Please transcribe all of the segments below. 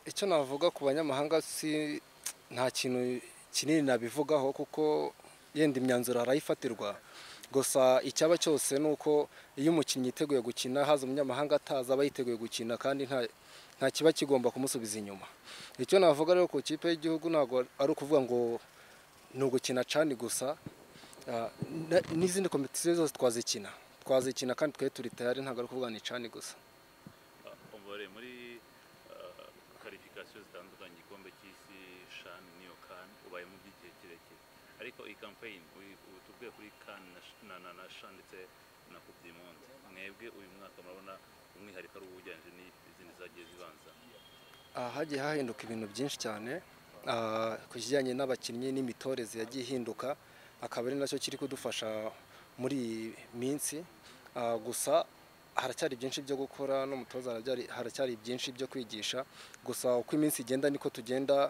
icyo navuga ku banyamahanga si nta kintu kinini nabivugaho kuko yenda imyanzuro arayifatirwa gusa icyaba cyose ni uko iyo umukinnyi yiteguye gukina haza umunyamahanga ataza aba yiteguye gukina kandi nta nta kiba kigomba kumusubiza inyuma icyo navuga rero ku ikipe y'igihugu ntabwo ari ukuvuga ngo ni ugukina cani gusa ah, na- n'izindi kompetisiyo zose twazikina twazikina kandi twari turi tayari ntabwo ari ukuvuga ni cani gusa umubare muri karifikasiyo zitandukanye igikombe cy'isi shani n'iyo kani ubayemo by'igihe kirekire ariko iyi kampeyini tuvuye kuri kani na sh- na- na- na shani ndetse na kupu di monde mwebwe uyu mwaka murabona umwihariko ari uwujyanje n'izindi zagiye zibanza Ah, hagiye hahinduka ibintu byinshi cyane ah, ku kijyanye n'abakinnyi n'imitoreze yagiye ihinduka akaba ari nacyo kiri kudufasha muri iyi minsi Ah, gusa haracyari byinshi byo gukora n'umutoza haracyari- haracyari byinshi byo kwigisha gusa uko iminsi igenda niko tugenda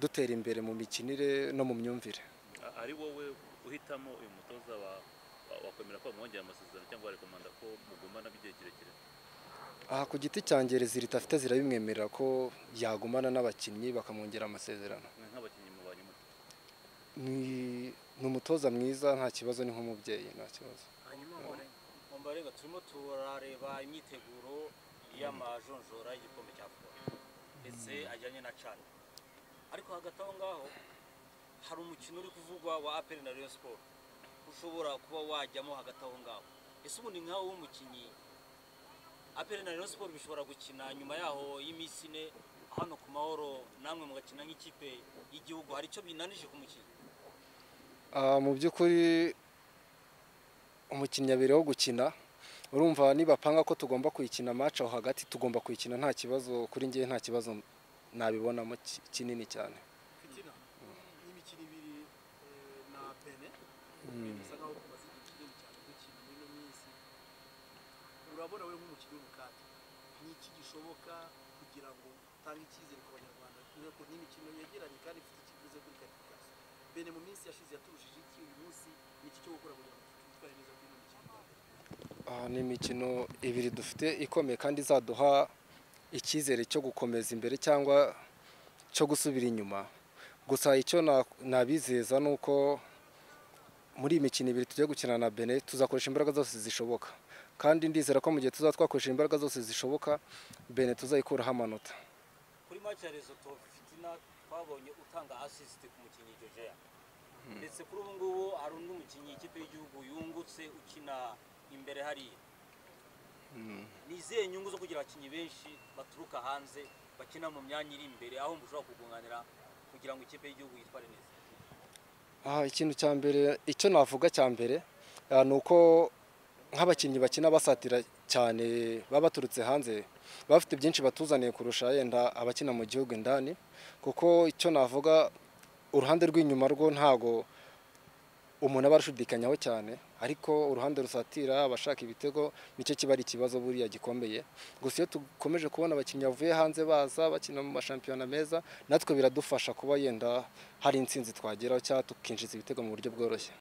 dutera imbere mu mikinire no mu myumvire A- ari wowe uhitamo uyu mutoza wa- wa- wakwemera ko bamwongera amasezerano cyangwa warekomanda ko mugumana by'igihe kirekire aha ku giti cyanjye rezilita afite zirabimwemerera ko yagumana n'abakinnyi bakamwongera amasezerano mwe nk'abakinnyi mubanye mute Ni- ni umutoza mwiza nta kibazo ni nk'umubyeyi nta kibazo hanyuma mbone mbarega turimo turareba imyiteguro y'amajonjora y'igikombe cya afurika ndetse ajyanye na cani ariko hagati aho ngaho hari umukino uri kuvugwa wa aperi na Rayon siporo ushobora kuba wajyamo hagati aho ngaho ese ubundi nkawe w'umukinnyi aperi na Rayon siporo bishobora gukina nyuma yaho y'iminsi ine hano ku mahoro namwe mugakina nk'ikipe y'igihugu hari icyo binanije ku mukinnyi Ah, mu by'ukuri umukinnyi abereyeho gukina urumva nibapanga ko tugomba kuyikina match aho hagati tugomba kuyikina nta kibazo kuri ngewe nta kibazo nabibonamo ki- kinini cyane fitina n'imikino ibiri eh, na bene bisa nkaho tumaze igihe kinini cyane dukina muri ino minsi urabona we nk'umukino w'ubukati ni iki gishoboka kugira ngo utange icyizere ku banyarwanda dore ko n'imikino yegeranye kandi ifite ikiguze kuri karifikasi bene mu minsi yashize yaturushije iki uyu munsi ni iki cyo gukora kugira ngo twitware neza kuri ino mikino Ah, ni imikino ibiri dufite ikomeye kandi izaduha icyizere cyo gukomeza imbere cyangwa cyo gusubira inyuma gusa icyo na- nabizeza ni uko muri iyi mikino ibiri tugiye gukina na bene tuzakoresha imbaraga zose zishoboka kandi ndizera ko mu gihe tuzaba twakoresha imbaraga zose zishoboka bene tuzayikuraho amanota kuri match ya Lesotho Fitina twabonye utanga assist ku mukinnyi Jojoya ndetse kuri ubu ngubu hari undi mukinnyi ikipe y'igihugu yungutse ukina imbere hariya ni izihe nyungu zo kugira abakinnyi benshi baturuka hanze bakina mu myanya iri imbere aho mushobora kugunganira kugira ngo ikipe y'igihugu yitware neza Ah, ikintu cya mbere icyo navuga cya mbere ah, ni uko nk'abakinnyi bakina basatira cyane baba baturutse hanze baba bafite byinshi batuzaniye kurusha yenda abakina mu gihugu indani kuko icyo navuga uruhande rw'inyuma rwo ntago umuntu aba arushidikanyaho cyane ariko uruhande rusatira abashaka ibitego nicyo kiba ari ikibazo buriya gikomeye gusa iyo dukomeje kubona abakinnyi bavuye hanze baza bakina mu mashampiyona meza natwe biradufasha kuba yenda hari intsinzi twageraho cyangwa tukinjiza ibitego mu buryo bworoshye